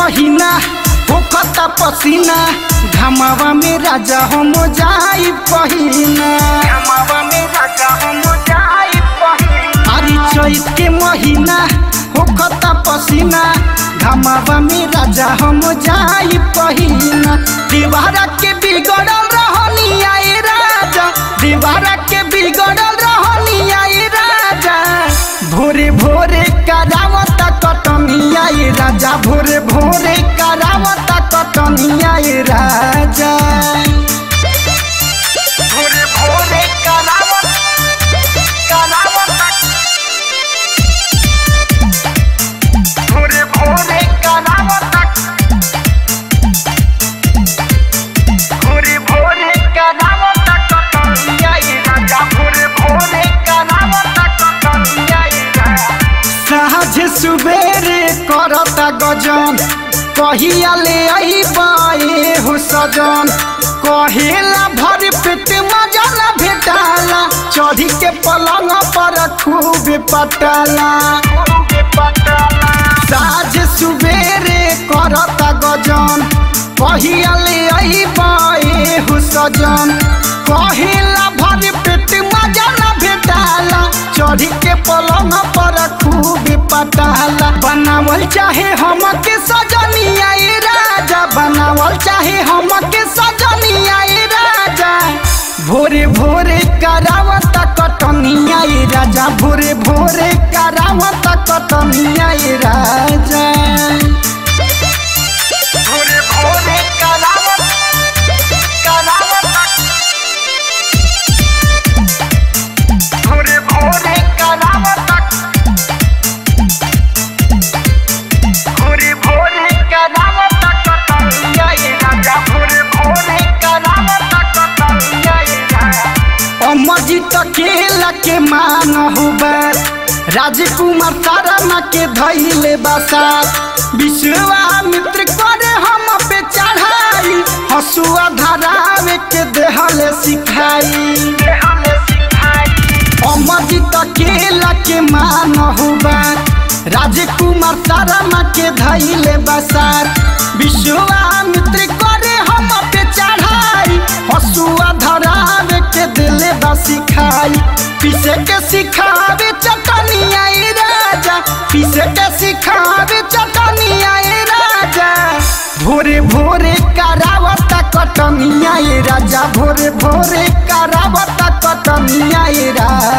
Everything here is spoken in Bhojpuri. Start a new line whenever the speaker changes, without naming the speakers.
महीना होखता पसीना घमावा में राजा हम जाई पहिना घमावा में राजा हम जाई पहिना अरे चैत के महीना होखता पसीना घमावा में राजा हम जाई पहिना दीवारा के बिगड़ल रहनी आए राजा दीवारा के बिगड़ल रहनी आए राजा भोरे भोरे करावत कटनिया ये राजा भोरे भोरे करावत कटनिया ये राजा भोरे भोरे करावत करावत भोरे भोरे करावत भोरे भोरे करावत कटनिया ये राजा भोरे भोरे करावत कटनिया ये राजा साझ सुबेरे करता गजन कहिया ले आई बाए हो सजन कहेला भर पेट मजा न भेटाला चढ़ी के पलंग पर खूब पटाला साझ सुबेरे करता गजन कहिया ले आई बाए हो सजन कहेला भर पेट मजा न भेटाला चढ़ी के पलंग पर खूब पटाला बनावल चाहे हम के सजनिया ए राजा बनावल चाहे हम के सजनिया ए राजा भोरे भोरे करावत कटनिया ए राजा भोरे भोरे करावत कटनिया ए राजा भोरे भोरे करावत करावत भोरे भोरे करावत भोरे भोरे करावत कटनिया ये राजा भोरे भोरे करावत कटनिया ये राजा अमरजीत केला के मान हुबर राजकुमार शर्मा के धैले बसात विश्वामित्र करे हम पे चढ़ाई हसुआ धरावे के देहले सिखाई देहले सिखाई अमरजीत केला के मान हुआ राजकुमार शर्मा के धैले बसार विश्वामित्र करे हम पे चढ़ाई हसुआ धरावे के दिले बा सिखाई पीसे के सिखावे चटनिया ए राजा पीसे के सिखावे चटनिया ए राजा भोरे भोरे करावत कटनिया ए राजा भोरे भोरे करावत कटनिया ए राजा